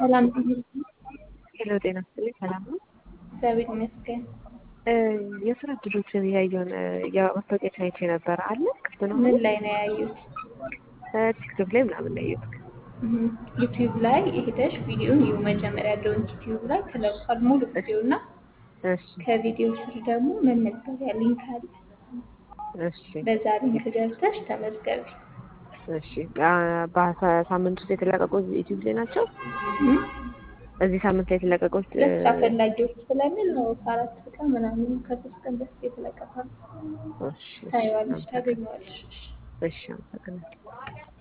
ሰላም ሄሎ ጤና ይስጥልኝ። ሰላም ነው? እግዚአብሔር ይመስገን። የስራ እድሎችን እያየሁን የማስታወቂያ አይቼ ነበር። አለ ክፍት ነው? ምን ላይ ነው ያዩት? ቲክቶክ ላይ ምናምን ነው ያየሁት። ዩቲዩብ ላይ ሄደሽ ቪዲዮን ይሁ መጀመሪያ ያለውን ዩቲዩብ ላይ ተለቋል ሙሉ ቪዲዮ እና እሺ ከቪዲዮ ስር ደግሞ መመዝገቢያ ሊንክ አለ። እሺ በዛ ሊንክ ገብተሽ ተመዝገቢ። እሺ በሳምንት ውስጥ የተለቀቁ ዩቲዩብ ላይ ናቸው? እም? እዚህ ሳምንት ላይ የተለቀቁት ለስራ ፈላጊዎች ስለሚል ነው ከአራት ቀን ምናምን ከሶስት ቀን በፊት የተለቀቀ ነው። እሺ እሺ ታይዋለሽ፣ ታገኘዋለሽ። እሺ አመሰግናለሁ።